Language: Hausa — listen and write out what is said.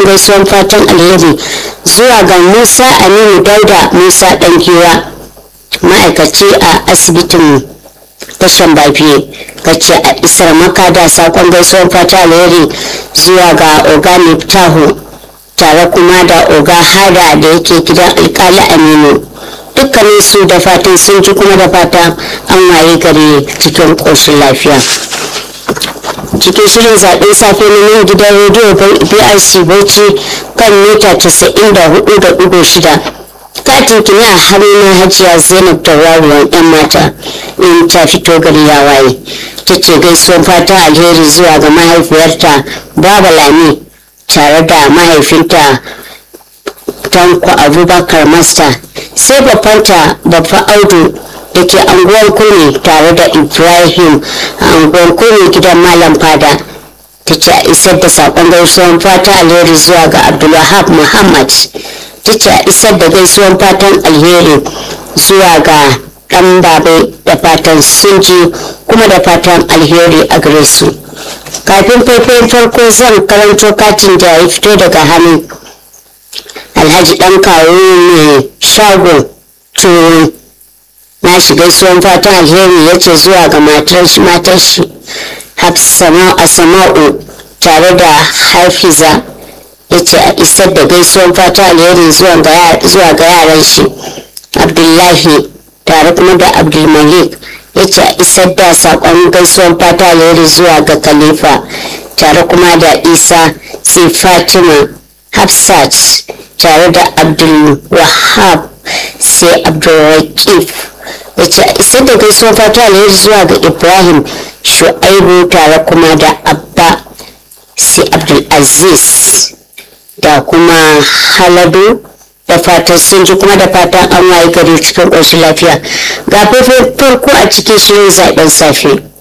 gaisuwan fatan alheri zuwa ga musa aminu dauda musa ɗankewa ma'aikaci a asibitin tashan bafiye kace a isar maka da sakon gaisuwan fata alheri zuwa ga oga miftahu tare kuma da oga hada da yake gidan alkali aminu dukkanin su da fatan sun ji kuma da fata an waye gari cikin ƙoshin lafiya cikin shirin zaɓen safe na nan gidan rediyo brc bauchi kan mita 94.6 katin kini a hannun hajiya zainab tauraruwan yan mata in ta fito gari ya waye ta ce gaisuwan fata alheri zuwa ga mahaifiyarta baba lami tare da mahaifinta tanko abubakar masta sai babanta babba audu da ke anguwar kurmi tare da ibrahim a anguwar kurmi gidan malam fada ta ce a isar da saƙon gaisuwan fata alheri zuwa ga abdulwahab muhammad ta ce a isar da gaisuwan fatan alheri zuwa ga ɗan babai da fatan sun ji kuma da fatan alheri a gare su kafin faifayin farko zan karanto katin da ya fito daga hannun alhaji ɗan kawo mai shago turu na shiga suwan fatan alheri ya ce zuwa ga matar shi sama'u tare da hafiza ya ce a isar da gaisuwan fata alheri zuwa ga yaran shi abdullahi tare kuma da abdulmalik ya ce a isar da saƙon gaisuwan fata alheri zuwa ga khalifa tare kuma da isa sai fatima hafsat tare da abdulwahab sai abdulrakif ya ce a isar da gaisuwan fata alheri zuwa ga ibrahim shu'aibu tare kuma da abba sai abdulaziz da kuma haladu da fatan sun ji kuma da fatan an waye gari cikin ƙoshin lafiya ga faifai farko a cikin shirin zaben safe